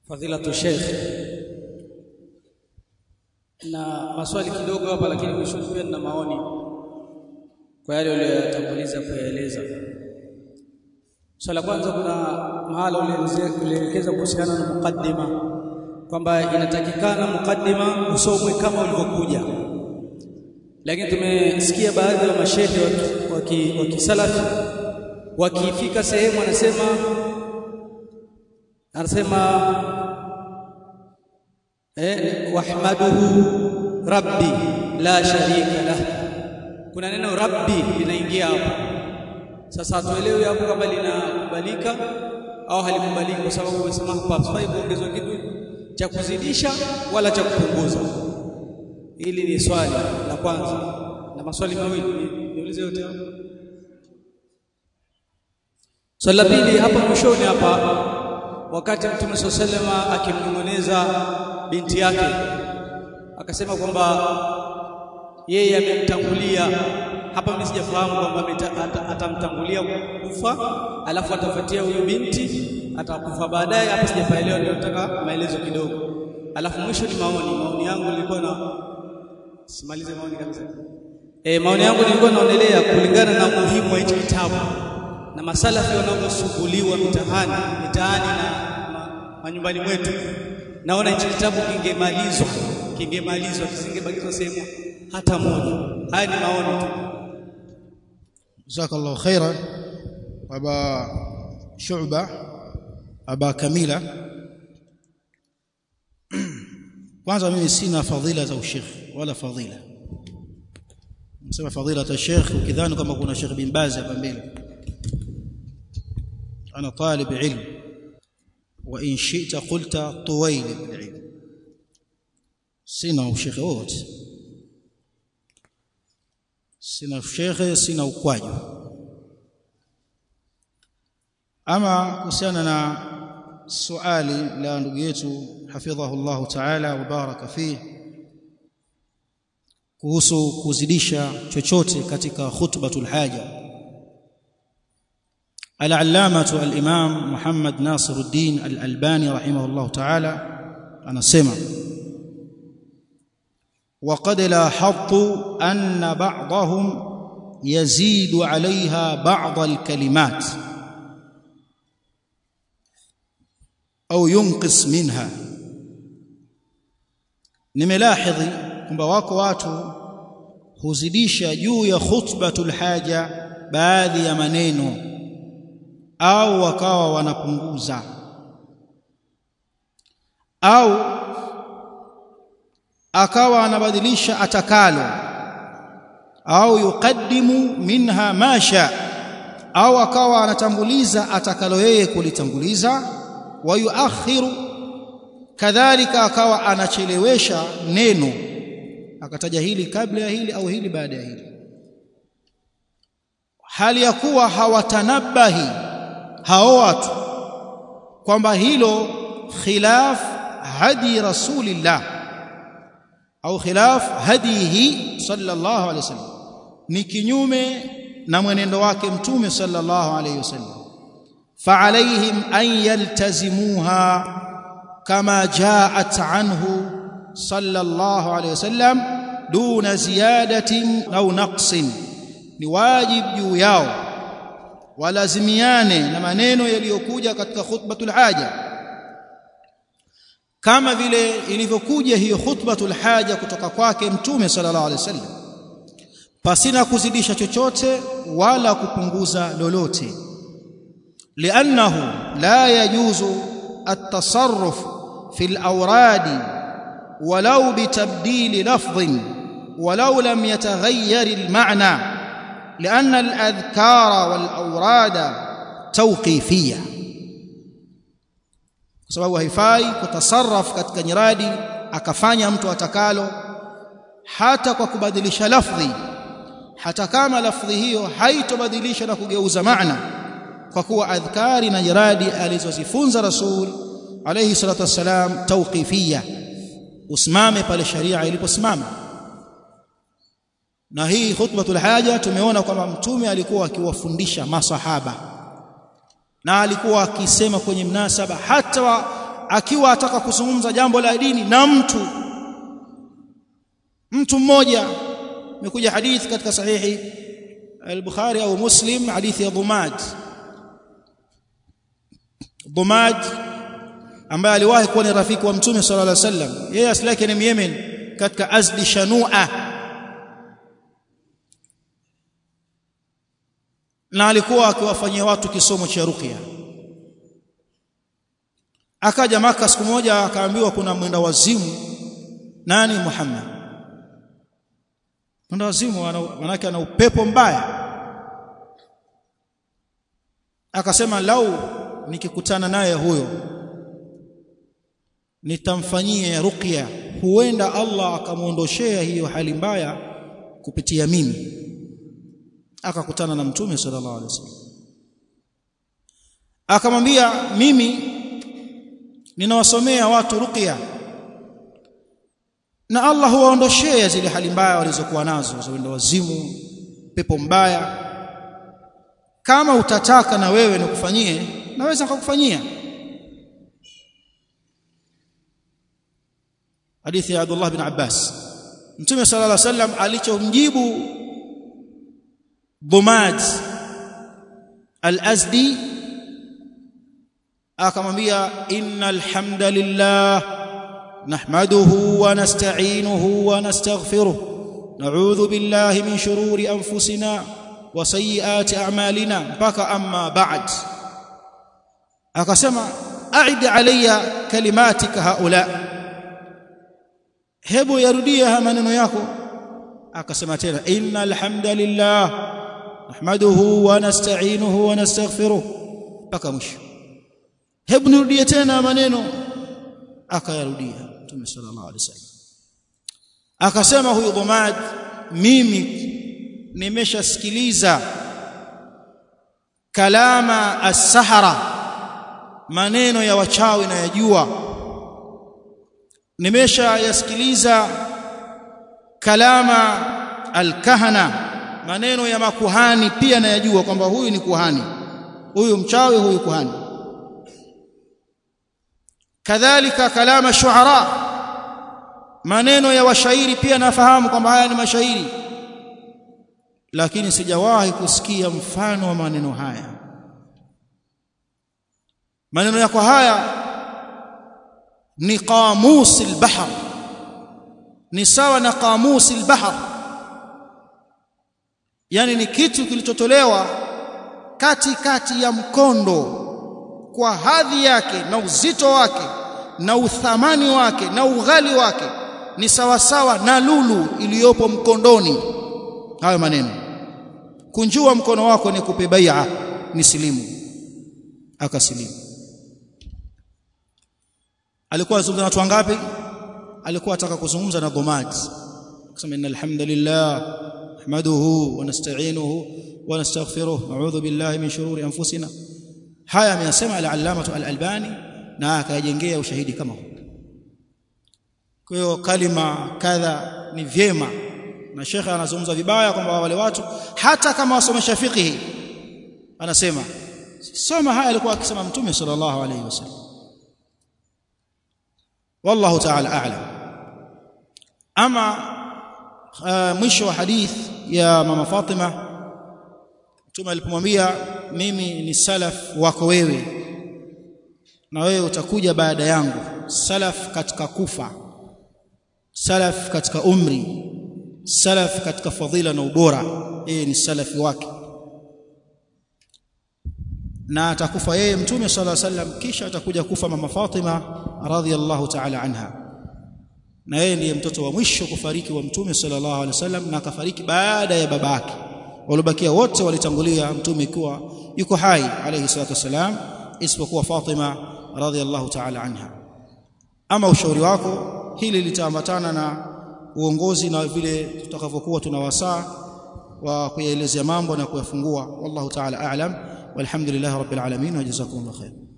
Fadhilatu Sheikh, na maswali kidogo hapa, lakini mwisho pia na maoni kwa yale uliyotanguliza kuyaeleza. Swala kwanza, kuna mahala ulielekeza kuhusiana na mukaddima kwamba inatakikana mukaddima usomwe kama ulivyokuja, lakini tumesikia baadhi ya mashehe wa kisalafi wakifika sehemu anasema anasema eh, wahmaduhu rabbi la sharika lah. Kuna neno rabbi linaingia hapo. Sasa hatuelewi hapo kama linakubalika au halikubaliki, kwa sababu umesema hapa hafai kuongezwa kitu cha kuzidisha wala cha kupunguza. Hili ni swali la kwanza, na maswali mawili niulize yote hapo. Swali la pili hapa mwishoni hapa wakati Mtume swalla salama akimnong'oneza binti yake akasema kwamba yeye amemtangulia hapa. Mimi sijafahamu kwamba atamtangulia kufa alafu atafuatia huyu binti atakufa baadaye. Hapa sijafaelewa, ndio nataka maelezo kidogo. Alafu mwisho ni maoni. Maoni yangu nilikuwa na simalize maoni kabisa. E, maoni yangu nilikuwa naonelea kulingana na umuhimu wa hichi kitabu na masalafi wanaosumbuliwa mitahani mitaani na manyumbani mwetu, naona hichi kitabu kingemalizwa kingemalizwa kisingebakizwa sehemu hata moja. Haya ni maoni tu. Jazakallahu khairan Aba Shu'ba Aba Kamila. Kwanza mimi sina fadhila za ushekhi wala fadhila, nasema fadhila ta shekhi ukidhani kama kuna Sheikh bin Baz hapa mbele أنا طالب علم وإن شئت قلت طويل بالعلم sina ushekhe wote sina ushekhe sina ukwaju ama kuhusiana na suali la ndugu yetu hafidhahu llahu taala wa baraka fih kuhusu kuzidisha chochote katika khutbatul haja Al-Allamatu al-Imam Muhammad Nasiruddin al-Albani rahimahullah ta'ala anasema وقد لاحظت أن بعضهم يزيد عليها بعض الكلمات أو ينقص منها nimelahdhi kwamba wako watu huzidisha juu ya khutbatul haja baadhi ya maneno au wakawa wanapunguza au akawa anabadilisha atakalo au yuqaddimu minha masha au akawa anatanguliza atakalo yeye kulitanguliza wa yuakhiru kadhalika akawa anachelewesha neno akataja hili kabla ya hili au hili baada ya hili hali ya kuwa hawatanabahi hao watu kwamba hilo khilaf hadi rasulillah au khilaf hadihi sallallahu alaihi wasallam ni kinyume na mwenendo wake mtume sallallahu alaihi wasallam فعليهم أن يلتزموها كما جاءت عنه صلى الله عليه وسلم دون زيادة أو نقص ni wajib juu yao walazimiane na maneno yaliyokuja katika khutbatul haja kama vile ilivyokuja hiyo khutbatul haja kutoka kwake mtume sallallahu alaihi wasallam pasina kuzidisha chochote wala kupunguza lolote liannahu la yajuzu at-tasarruf fi al-awrad walau bitabdil lafdhin walau lam yataghayyar al-ma'na لأن الأذكار والأوراد توقيفية kwa sababu haifai kutasarraf katika nyiradi akafanya mtu atakalo hata kwa kubadilisha lafdhi hata kama lafdhi hiyo haitobadilisha na kugeuza maana kwa kuwa adhkari na nyiradi alizozifunza rasul alayhi salatu wassalam tawqifia usimame pale sharia iliposimama na hii khutbatul haja tumeona kwamba mtume alikuwa akiwafundisha masahaba na alikuwa akisema kwenye mnasaba hata wa akiwa ataka kuzungumza jambo la dini na mtu mtu mmoja imekuja hadithi katika sahihi al-Bukhari au Muslim hadithi ya Dhumad Dhumad ambaye aliwahi kuwa ni rafiki wa Mtume sallallahu alaihi wasallam yeye asili yake ni Yemen katika Azdi Shanua na alikuwa akiwafanyia watu kisomo cha ruqya akaja maka siku moja akaambiwa kuna mwenda wazimu nani Muhammad mwenda wazimu manake ana upepo mbaya akasema lau nikikutana naye huyo nitamfanyia ruqya huenda Allah akamuondoshea hiyo hali mbaya kupitia mimi akakutana na mtume sallallahu alaihi wasallam akamwambia mimi ninawasomea watu ruqya na Allah huwaondoshea zile hali mbaya walizokuwa nazo za wendo wazimu pepo mbaya kama utataka na wewe nikufanyie naweza nikakufanyia hadithi ya Abdullah bin Abbas Mtume sallallahu alaihi wasallam alichomjibu Dhumad al-Azdi akamwambia innal hamdalillah nahmaduhu wa nasta'inuhu wa nastaghfiruh na'udhu billahi min shururi anfusina wa sayyiati a'malina mpaka amma ba'd akasema a'id alayya kalimatika haula hebu yarudie haya maneno yako akasema tena innal hamdalillah nahmaduhu wa nasta'inuhu wa nastaghfiruh mpaka mwisho hebu nirudie tena maneno akayarudia Mtume sallallahu alaihi wasallam akasema huyu Dhumad mimi nimeshasikiliza kalama as-sahara maneno ya wachawi na yajua nimesha yasikiliza kalama al-kahana maneno ya makuhani pia nayajua kwamba huyu ni kuhani huyu mchawi huyu kuhani kadhalika kalama shuara maneno ya washairi pia nafahamu kwamba haya ni mashairi lakini sijawahi kusikia mfano wa maneno haya maneno yako haya ni qamus al-bahr ni sawa na qamus al-bahr yani ni kitu kilichotolewa kati kati ya mkondo kwa hadhi yake na uzito wake na uthamani wake na ughali wake ni sawa sawa na lulu iliyopo mkondoni hayo maneno kunjua mkono wako ni kupe bai'a ni silimu akasilimu alikuwa azungumza na watu wangapi alikuwa ataka kuzungumza na dhumad kusema innal hamdalillah nahmaduhu wa nasta'inuhu wa nastaghfiruh na'udhu billahi min shururi anfusina haya ameyasema al-allamah al-albani na akayajengea ushahidi kama huu kwa hiyo kalima kadha ni vyema na shekhe anazungumza vibaya kwamba wale watu hata kama wasomesha fiqhi anasema soma haya alikuwa akisema mtume sallallahu alayhi wasallam wallahu ta'ala a'lam ama uh, mwisho wa hadith ya mama Fatima mtume alipomwambia mimi ni salaf wako wewe na wewe utakuja baada yangu salaf katika kufa salaf katika umri salaf katika fadhila na ubora yeye ni salafi wake na atakufa yeye mtume sallallahu alaihi wasallam kisha atakuja kufa mama Fatima radhiallahu ta'ala anha na yeye ndiye mtoto wa mwisho kufariki wa mtume sallallahu alaihi wasallam na akafariki baada ya babake waliobakia wote walitangulia mtume ikiwa yuko hai alayhi salatu wasalam isipokuwa Fatima radhiallahu ta'ala anha ama ushauri wako hili litaambatana na uongozi na vile tutakavyokuwa tunawasaa wa kuyaelezea mambo na kuyafungua wallahu ta'ala a'lam walhamdulillahi rabbil alamin wa jazakumullahu khair